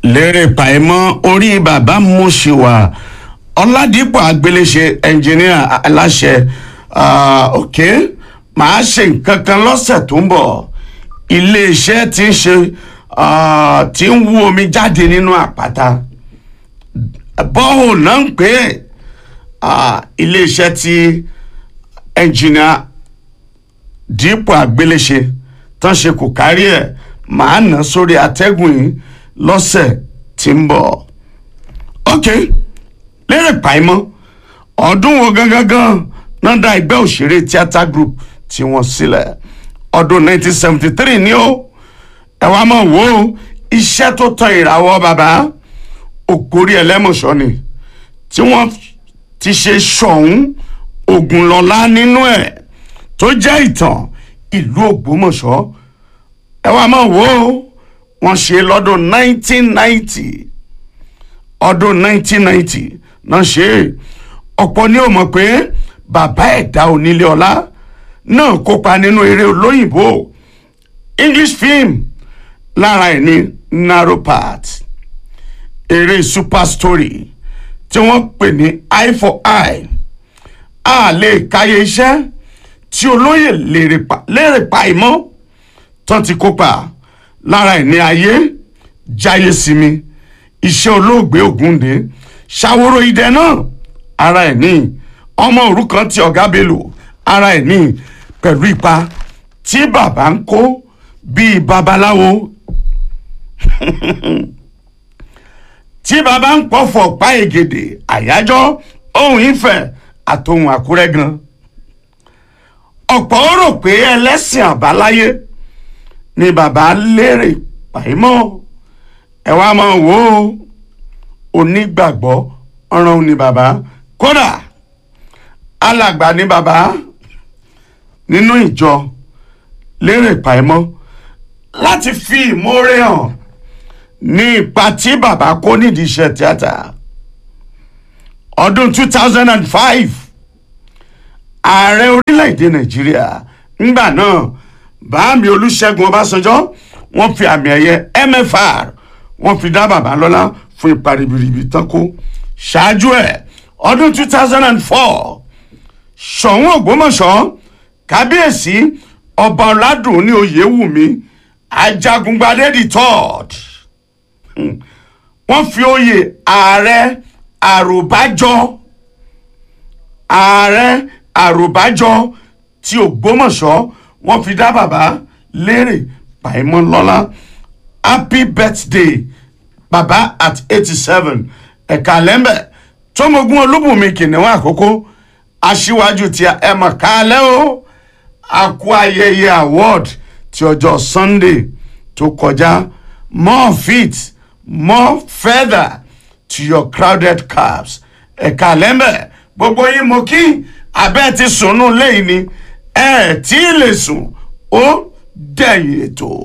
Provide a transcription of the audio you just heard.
lérè pàìmọ́ orí bàbá Múṣìwà ọ̀làdìpọ̀ àgbéléṣe ẹnjìníà aláṣẹ ok màá ṣe nǹkan kan lọ́sẹ̀ tó ń bọ̀ iléeṣẹ́ tí ń ṣe tí ń wú omi jáde nínú àpáta bọ́ọ̀ náà ń pè é iléeṣẹ́ tí ẹnjìníà dípò àgbéléṣe tán ṣe kò kárí ẹ̀ màá nà sórí atẹ́gùn yìí lọ́sẹ̀ tí ń bọ̀. ok lérè pàìmọ́ ọdún wo gangan gan náà dá ẹgbẹ́ òṣèré theatre group tí wọ́n sílẹ̀ ọdún 1973 ni ó ẹ wá mọ̀ wò ó iṣẹ́ tó tan ìràwọ̀ bàbá ògórí ẹlẹ́mọ̀ṣọ́ ni tí wọ́n ti ṣe ṣọ̀hún ògùnlọ́lá nínú ẹ̀ tó jẹ́ ìtàn ìlú ògbómọ̀ṣọ́ ẹ wá mọ̀ wò ó wọ́n ṣe lọ́dún 1990 ọdún 1990 náà ṣe ọ̀pọ̀ ni ó mọ̀ pé bàbá ẹ̀dá onílé ọlá náà kópa nínú eré olóyìnbó English film lára ẹ̀ ní narrow part eré super story tí wọ́n pè ní eye for eye a lè káyé iṣẹ́ tí olóyè lérè pa ìmọ̀ tán ti kópa lára ẹ̀ ní ayé jáyé sinmi iṣẹ́ olóògbé Ògúndé ṣàwòrò idẹ náà ara ẹ̀ ní ọmọ òrukàn tí ọ̀gá Bello ara ẹ̀ ní pẹ̀lú ipa tí bàbá ń kó bíi babaláwo tí bàbá ń pọ̀fọ̀ pa ègèdè àyájọ́ ohun ìfẹ́ àtòhun àkúrẹ́ gan ọ̀pọ̀ ó rò pé ẹlẹ́sìn àbáláyé ni bàbá lérè pàímọ́ ẹ wá máa wò ó onígbàgbọ́ ọ̀ràn ni bàbá kódà alàgbà ni bàbá nínú ìjọ lérè pàímọ́ láti fi ìmoore hàn ní ipa tí bàbá kó nídìí iṣẹ́ tíátà ọdún two thousand and five ààrẹ orílẹ̀-èdè nàìjíríà ńgbà náà bàámi olúṣẹ́gun ọbásanjọ́ wọ́n fi àmì ẹ̀yẹ mfr wọ́n fi dá bàbá lọ́lá fún ipa ribiribi tán kó ṣáájú ẹ̀ ọdún two thousand and four ṣọ̀ún ògbómọ̀ṣọ́ kábíyèsí ọba ọ̀làdùn ní oyèwùmí ajagungbadé the third wọ́n fi oyè ààrẹ àròbájọ ààrẹ àròbájọ ti ògbómọ̀ṣọ́ wọ́n fi dá bàbá lérè pàìmọ́ lọ́lá happy birthday bàbá at eighty seven ẹ̀ka lẹ́mbẹ̀ tómogun olúbùnmi kìnìún àkókò aṣíwájú tí ẹ mọ̀ kálẹ̀ o àkú ayẹyẹ award ti ọjọ́ sunday tó kọjá more fit more feather to your crowded cabs ẹ̀ka lẹ́mbẹ̀ gbogbo yín mo kí abẹ́ ti sùn nù lẹ́yìn ni ẹ̀ tí ì lè sùn ó dẹ̀yìn ètò.